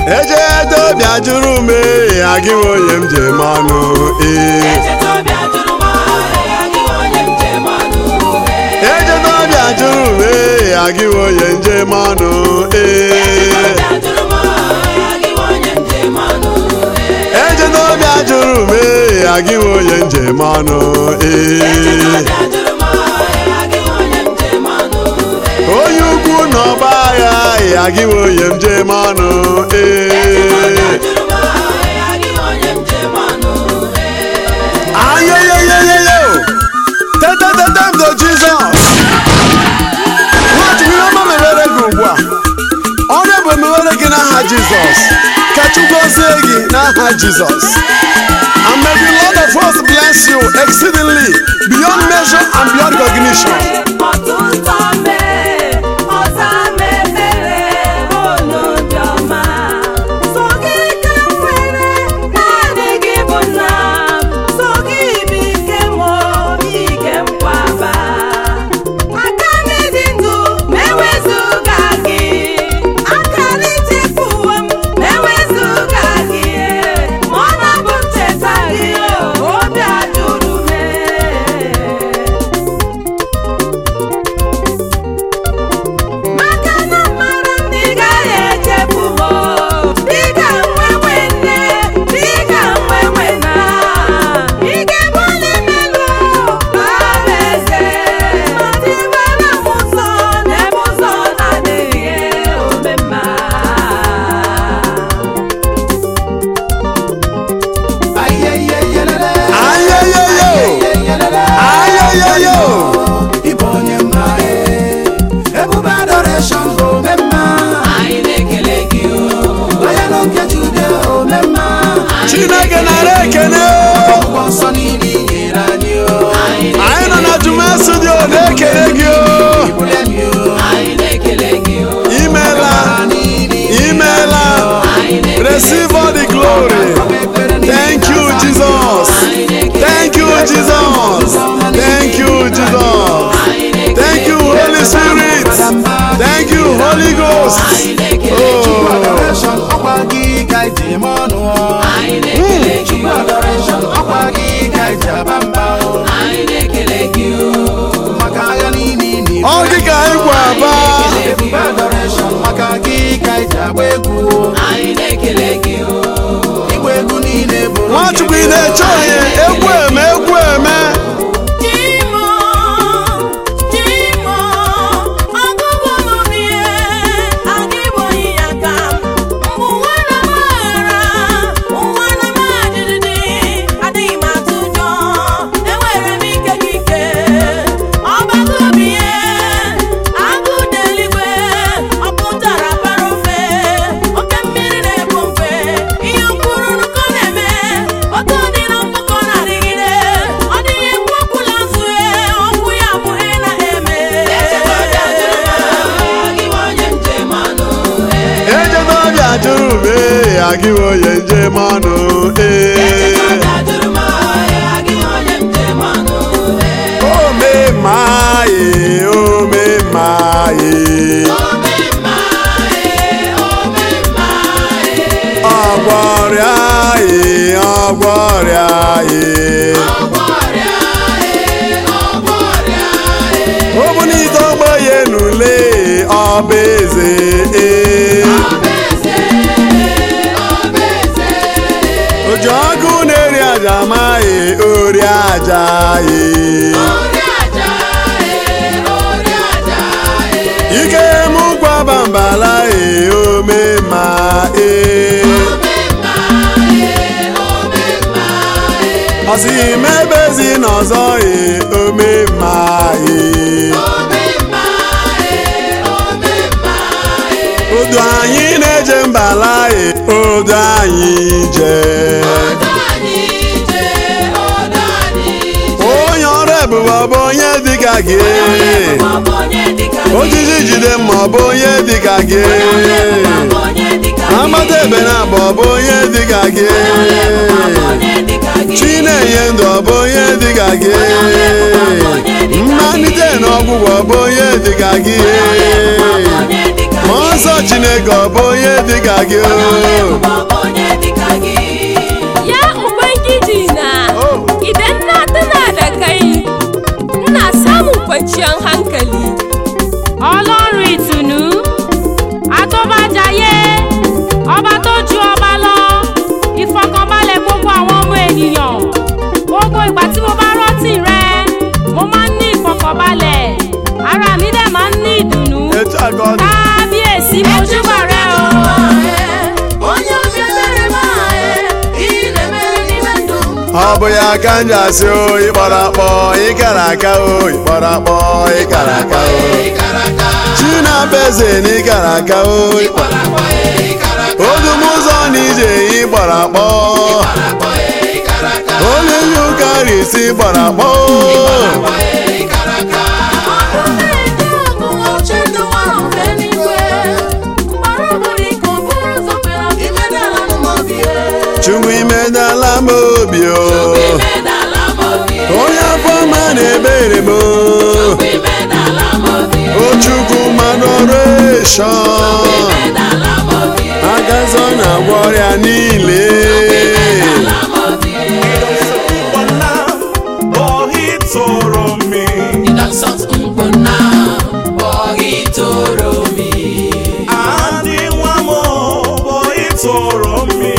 eje dobịa jụrụ m ee agịghị onye m ji eme ọnụ ee eje dobịa jụrụ m ee agịghị onye m ji eme ọnụ ee eje dobịa jụrụ m ee agịghị onye m ji eme ọnụ ee onye ukwu na ọgba agha ee agịghị onye m ji eme ọnụ ee ayeyeyeyeyo tetetetemdo jizọs nwachukwu ihe ọma mewere gị ugbu a ọrụ bụ emewere gị n'aha jizọs ka chukwu gọzie gị n'aha jizọs and may the lord of hosts bless you exceedingly beyond measure and beyond recognition Obi ajụrụ m maka na mara ndị gaghị echefu m dịka nwenwe nne dịka nwenwe na ike bụli melu bara eze matibara m ụzọ n'ebe ụzọ na-adịghị omemma ayeyeyo ayeyeyo Ịbụ onye mma ee, ebube adoration ome mma. Onye n'oke Jude ome mma. chineke nara ekene Ọgwụgwọ nsọ niile i nyere anyị o. anyị nọ na juma studio na-ekele gị o Ibule mi o. imela Ọbara niile i nyere imela receive all the glory thank you jesus thank you jesus thank you jesus thank you holy spirit thank you holy ghost Chukwu oh. adoration ọkwa gị ka iji eme ọnụ o. Chukwu adoration ọkwa gị ka iji aba mba o. Maka agha niile ị na-ebu. ọ dị ka anyị gwa aba Ebube adoration maka gị ka iji agba egwu o. Igba egwu niile bụ nwachukwu ị na-eche onye egwu eme egwu eme Chimo, Chimo, ọgụgụ m ihe adịbụghị ya ka m ụwa na maghara ụwa na majididi adịghị m atụ ụjọ enwere m ike gị ike ọgbagụ obi ihe agụ dị eluigwe ọ pụtara bara ofe oke mmiri na-ebu mfe ihe mkpụrụ nnukwu na-eme otu dị na mkpụkọ na-adịgide ọ dịghị ekwu okwu n'azụ ya okwu ya bụ ihe na-eme ejedobịa jụrụ m ee agịghị onye njem ọnụ ee omemaye omemaye ọgwọrịa ee ọgwọrịa ee obunite ogbenye n'ule ọba eze ee oji ọkụ na-eri aja amaghị ori aja ee ike mụ gwaba mbala ee omema ee ọsị mebezi n'ọzọ ee omema ee odu anyị na-eje mbala ee odu anyị jee onye ọrụ ebube ọ bụ onye dịka gị ojiji jide mma ọ bụ onye dịka gị amata ebe na abụ ọ bụ onye dịka gị chi na-enye ndụ ọ bụ onye dịka gị mmalite na ọgwụgwọ ọ bụ onye dịka gị Mmụọ nsọ Chineke ọ bụ onye dịka gị o Ya Ubangiji na, idan na tuna da kai, ina samun kwanciyar hankali. ọlọ́run ìtùnú àtọ́bàjáyé ọba tó ju ọba lọ ìfọkànbalẹ̀ gbogbo àwọn ọmọ ènìyàn gbogbo ìgbà tí mo bá rántí rẹ mo máa ń ní ìfọkànbalẹ̀ ara mi dẹ̀ máa ń ní ìdùnnú etu a ka ọ dị kábíyèsí mojúbà rẹ o. onye obi ebere m ahụ ị na-emere n'ime ndụ m ọ bụ ya ka m ji asị o ịkpọrọ akpọ ịkara aka o ịkpọrọ akpọ ịkara aka o chinaba eze na ịkara aka o odum ụzọ na ije ịgbara akpọ onye nye ụka risi gbara akpọ chukwu imedala m obi o onye afọ ma na-ebere m o o chukwu mmadụ ọrụ eshọn agazọ na-agwọ ọrịa niile Adị nwa m bụ ịtụrụ mmiri